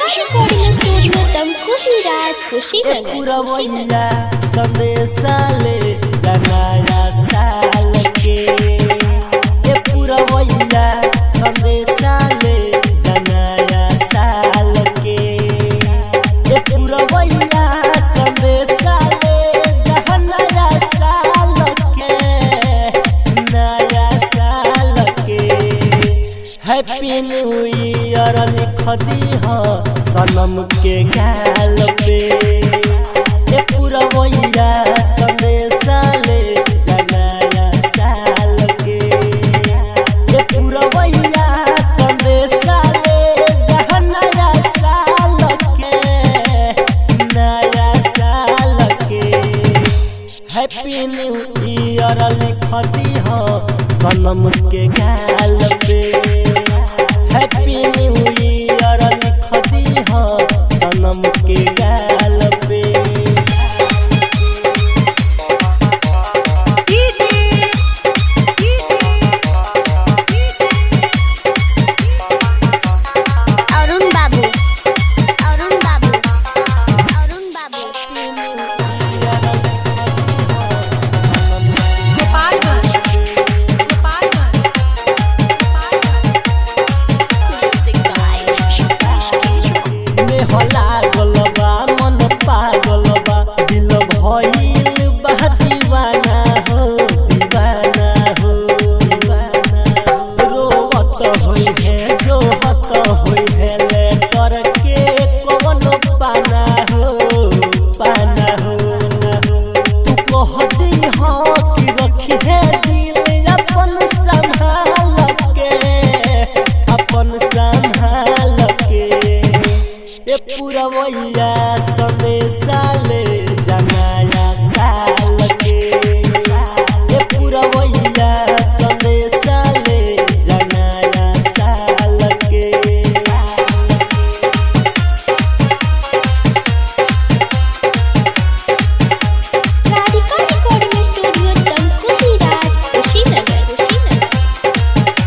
recording studio Tamkuhi Raj Kushinagar पुरवैया संदेशा ले जनाया साल के ए पुरवैया संदेशा ले जनाया साल के ए पुरवैया संदेशा ले जनाया साल के नया साल के हैप्पी न्यू ईयर लिख दी हो सनम के गाल पे ए पुरवैया संदेशा ले जनाया साल के ए पुरवैया संदेशा ले जनाया साल के नया साल के हैप्पी न्यू ईयर लिख दी हो सनम के गाल पे हैप्पी न्यू ईयर लिख दी हो सनम के गाल पे अरुण बाबू अरुण बाबू अरुण बाबू में होला गलबा मन पागल बा दिल भइल बा दीवाना हो दीवाना हो दीवाना रोवत होई है जो हत होई है ले करके कौन पाना हो पाना हो ना हो तू कह दी हो कि रखी है दिल अपन संभाल के अपन संभाल के ए पुरवैया संदेशा ले जनाया साल के ए पुरवैया संदेशा ले जनाया साल के राधिका रिकॉर्डिंग स्टूडियो तमकुही राज कुशीनगर कुशीनगर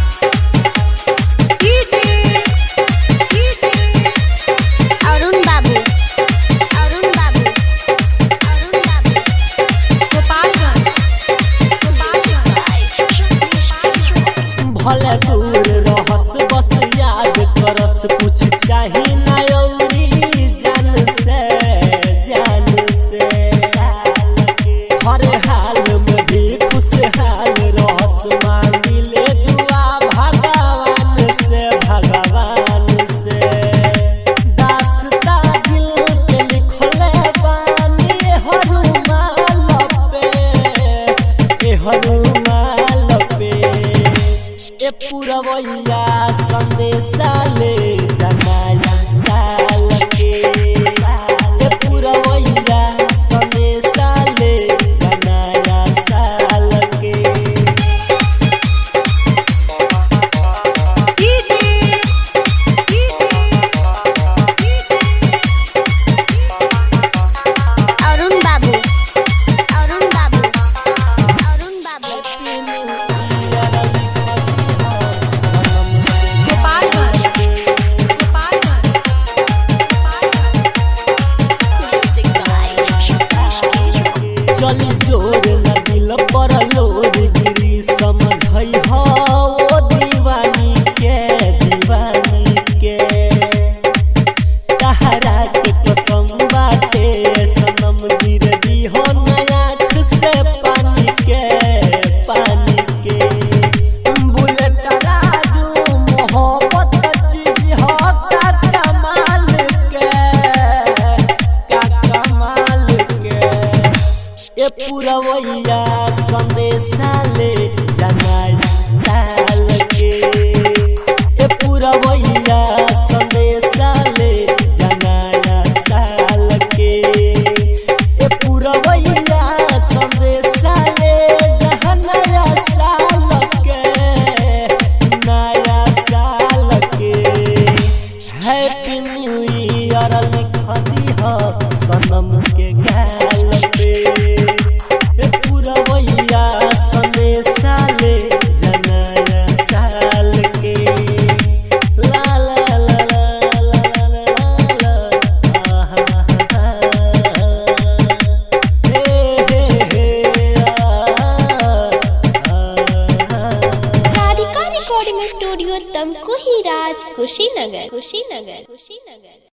अरुण बाबू अरुण बाबू अरुण बाबू भले दूर रहस बस याद करस कुछ चाही ना औरी जान से जान से हर हाल में भी खुशहाल रहस मांगिले दुआ भगवान से भगवान से दास्ता दिल के लिखले बानी हरुमाल पे ए हरुमाल पे ए पुरवैया संदेशा ले जनाया साल के ए पुरवैया संदेशा ले जनाया साल के अरुण बाबू अरुण बाबू अरुण बाबू चली जोर न दिल पर लोर गिरी समझई हो ओ दीवानी के दीवानी के तहरा के कसम बाटे सनम गिर दी हो नया आँख से पानी के पानी के बुलेट राजू मोहब्बत चीज हो का कमाल के का कमाल के ए पुरवैया संदेशा ले जनाया साल के ए पुरवैया संदेशा ले जनाया साल के ए पुरवैया संदेशा ले जनाया साल के नया साल के हैप्पी न्यू ईयर लिख दी हो सनम के गाल पे ए पुरवैया संदेशा ले जनाया साल के ला ला ला रिकॉर्डिंग स्टूडियो तमकुही राज कुशीनगर कुशीनगर कुशीनगर